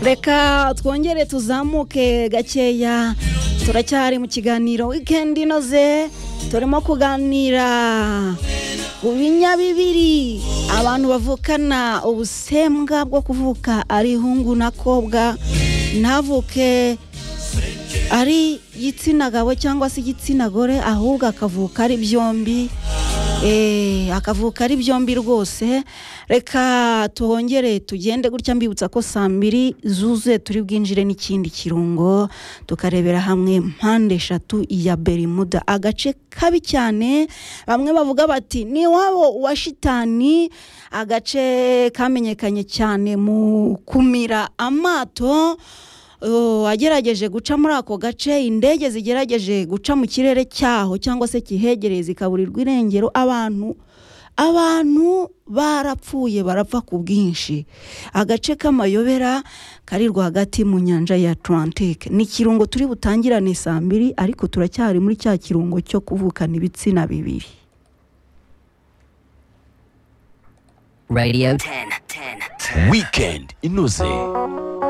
reka twongere tuzamuke gakeya turacyari mu kiganiro wikendi inoze turimo kuganira ku binyabibiri abantu bavukana ubusembwa bwo kuvuka ari ihungu n'akobwa ntavuke ari igitsina gabo cyangwa se igitsina gore ahubwo akavuka ari byombi akavuka ari byombi rwose reka tuhongere tugende gutya mbibutsa ko saa mbiri zuzuye turi bwinjire n'ikindi kirungo tukarebera hamwe mpande eshatu ya berimuda agace kabi cyane bamwe bavuga bati ni iwabo wa shitani agace kamenyekanye cyane mu kumira amato agerageje guca muri ako gace indege zigerageje guca mu kirere cyaho cyangwa se kihegereye zikaburirwa irengero abantu abantu barapfuye barapfa ku bwinshi agace k'amayobera kari rwagati mu nyanja ya atlantique ni ikirungo turi butangirane saa mbiri ariko turacyari muri cya kirungo cyo kuvukana ibitsina bibiri radiyo 10 10 weekend inoze